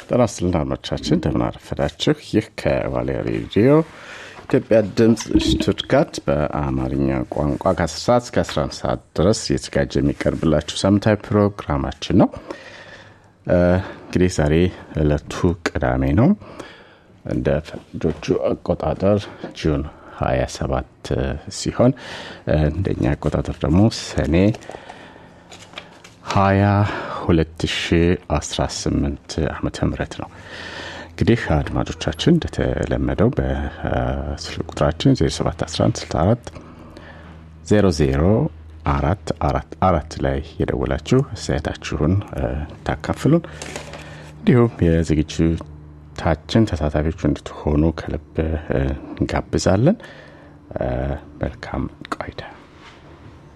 ጤና ይስጥልን አድማጮቻችን እንደምን አረፈዳችሁ። ይህ ከቫሌ ሬዲዮ ኢትዮጵያ ድምፅ ሽቱትጋት በአማርኛ ቋንቋ ከ10 ሰዓት እስከ 11 ሰዓት ድረስ እየተዘጋጀ የሚቀርብላችሁ ሳምንታዊ ፕሮግራማችን ነው። እንግዲህ ዛሬ እለቱ ቅዳሜ ነው። እንደ ፈረንጆቹ አቆጣጠር ጁን 27 ሲሆን እንደኛ አቆጣጠር ደግሞ ሰኔ 20 2018 ዓመተ ምህረት ነው። እንግዲህ አድማጮቻችን እንደተለመደው በስልክ ቁጥራችን 071164 00 አራት አራት አራት ላይ የደወላችሁ አስተያየታችሁን ታካፍሉን እንዲሁም የዝግጅታችን ተሳታፊዎች እንድትሆኑ ከልብ እንጋብዛለን። መልካም ቆይታ።